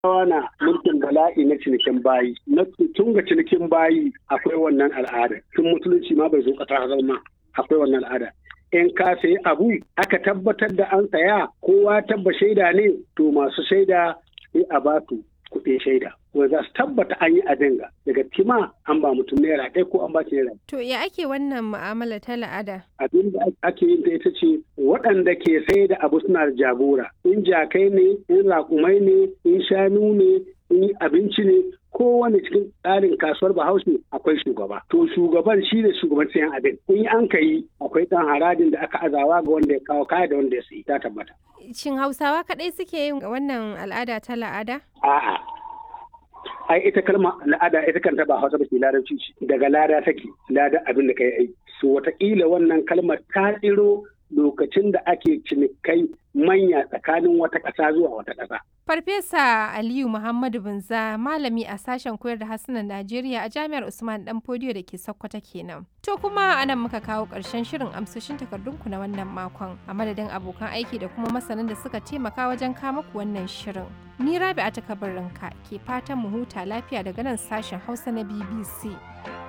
na mulkin bala'i na cinikin bayi na tun ga cinikin bayi akwai wannan al'ada tun musulunci ma bai zo ƙasa zama akwai wannan al'ada in ka sayi abu aka tabbatar da an saya kowa tabba shaida ne to masu shaida sai a ba su kuɗin shaida wanda za su tabbata an yi abin ga daga kima an ba mutum naira ɗaya ko an ba shi naira To ya ake wannan mu'amala ta la'ada? abin da ake yin ta ita ce waɗanda ke sai da abu suna da jagora in jakai ne in raƙumai ne in shanu ne in abinci ne kowane cikin tsarin kasuwar bahaushe akwai shugaba to shugaban shi ne shugaban sayan abin in an ka yi akwai ɗan haradin da aka azawa ga wanda ya kawo kaya da wanda ya sayi ta tabbata Shin Hausawa kaɗai suke yin wannan al'ada ta la'ada? a'a ai ita kalma al'ada ita kanta ba hausa ba ce larabci ce daga lada take lada abin da kai aiki so wataƙila wannan kalmar ta tsiro lokacin da ake cinikai manya tsakanin wata ƙasa zuwa wata ƙasa Farfesa Aliyu Muhammadu Binza malami a sashen koyar da harsunan Najeriya a Jami'ar Usman Dan Fodiyo da ke Sokoto kenan. To kuma anan muka kawo ƙarshen shirin amsoshin takardunku na wannan makon a madadin abokan aiki da kuma masanan da suka taimaka wajen kama ku wannan shirin. Ni Rabi'a ta kabarinka ke fatan mu huta lafiya daga nan sashen Hausa na BBC.